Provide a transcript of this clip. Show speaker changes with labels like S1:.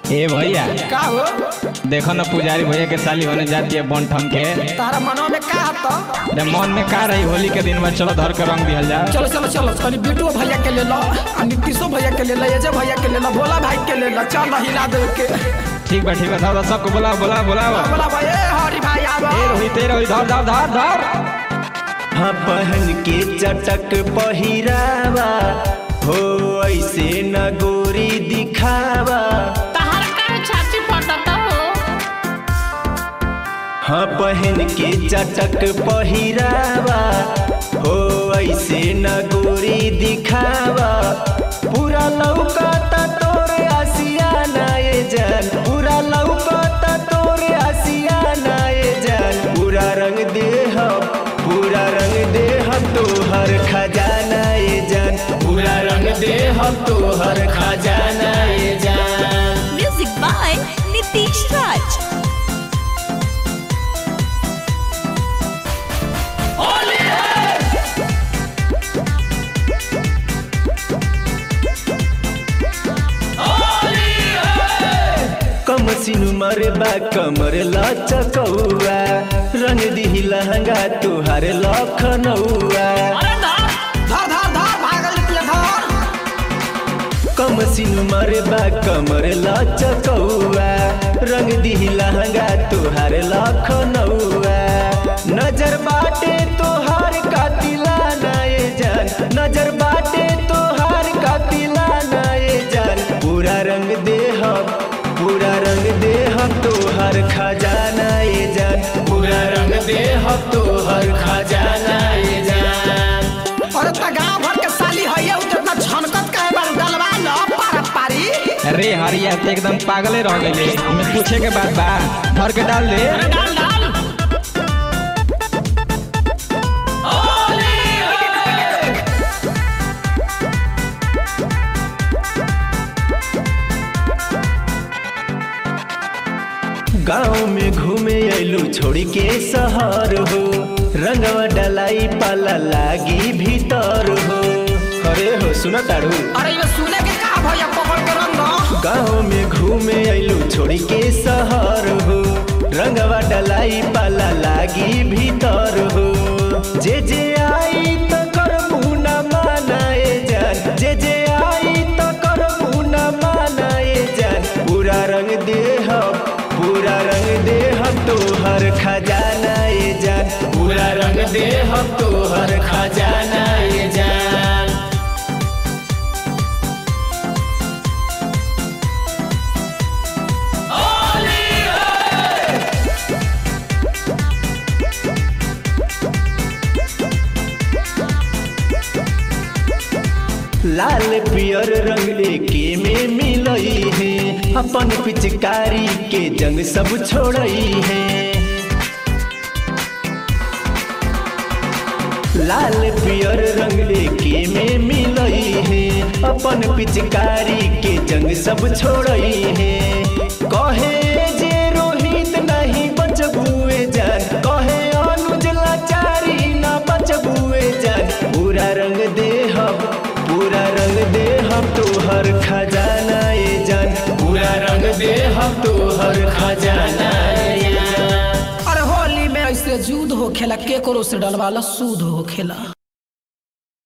S1: ए भैया
S2: का हो
S1: देखो ना पुजारी भैया के साली होने जाती है बन ठम के
S2: तारा मनवा में का हत
S1: अरे मन में का रही होली के दिन में चलो धर के रंग दिहल जा
S2: चलो चलो चलो तनी बिटू भैया के ले लो आ नीतीशो भैया के ले लो अजय भैया के ले लो भोला भाई के ले लो चल हिला दे के
S1: ठीक बा ठीक बा धर धर, सबको बुलाओ बुलाओ बुलाओ
S2: बोला भाई ए हरी भाई आवा
S1: ए रोहित ए रोहित धर धर धर धर
S3: हाँ पहन के चटक पहिरावा हो ऐसे न गोरी दिखावा
S4: तहर का छाती फटता हो
S3: हाँ पहन के चटक पहिरावा हो ऐसे न गोरी दिखावा पूरा लौकता तोरे आसियाना ये जान पूरा लौकता तोरे आसियाना ये जान पूरा रंग देह पूरा रंग देह तोहर खजाना ये जान पूरा रंग देह तोहर खजाना ये जान
S5: Music by Nitish Raj.
S3: कम सिनु मरबा कमर लचकौआ रंग दिही लहंगा तुहार लखनऊआ
S4: अरे धर
S2: धर धर धर भागल निकले धर
S3: कम सिनु मरबा कमर लचकौआ रंग दिही लहंगा तुहार लखनऊआ नजर बाटे तोहार कातिला नाये जान नजर बाटे तोहार कातिला नाये जान पूरा रंग देह पूरा रंग देह तोहर खजाना ये जान पूरा रंग देह तोहर खजाना ये जान
S2: अरे त गांव भर के साली है उतना झनकत काहे बार डलवा लो पारा पारी
S1: अरे हरिया ते एकदम पागले रह गए हमें पूछे के बाद बा धर के डाल दे
S4: अरे डाल डाल
S3: गाँव में घूमे अइलू छोड़ के शहर हो रंगवा डलाई पाला लागी भीतर हो अरे हो सुना तारू
S2: अरे ये सुने के का भैया पकड़ के रंग
S3: गाँव में घूमे अइलू छोड़ के शहर हो रंगवा डलाई पाला लागी भीतर हो जे जे आई त करबू न मानाए जान जे जे आई त करबू न मानाए जान पूरा रंग देह पूरा रंग देह तोहर खजाना ये जान पूरा रंग देह तोहर खजाना ये जान लाल पियर रंग एके में मिलई है अपन पिचकारी के जंग सब छोड़ई है लाल पियर रंग एके में मिलई है अपन पिचकारी के जंग सब छोड़ई है कहे जे रोहित नहीं बचबुए जान कहे अनुज लाचारी ना बचबुए जान पूरा रंग देह पूरा रंग देह तोहर खजाना ये जान पूरा रंग देह तोहर खजाना ये जान
S2: अरे होली में ऐसे जूद हो खेला केकरो से डलवा लो सूद हो खेला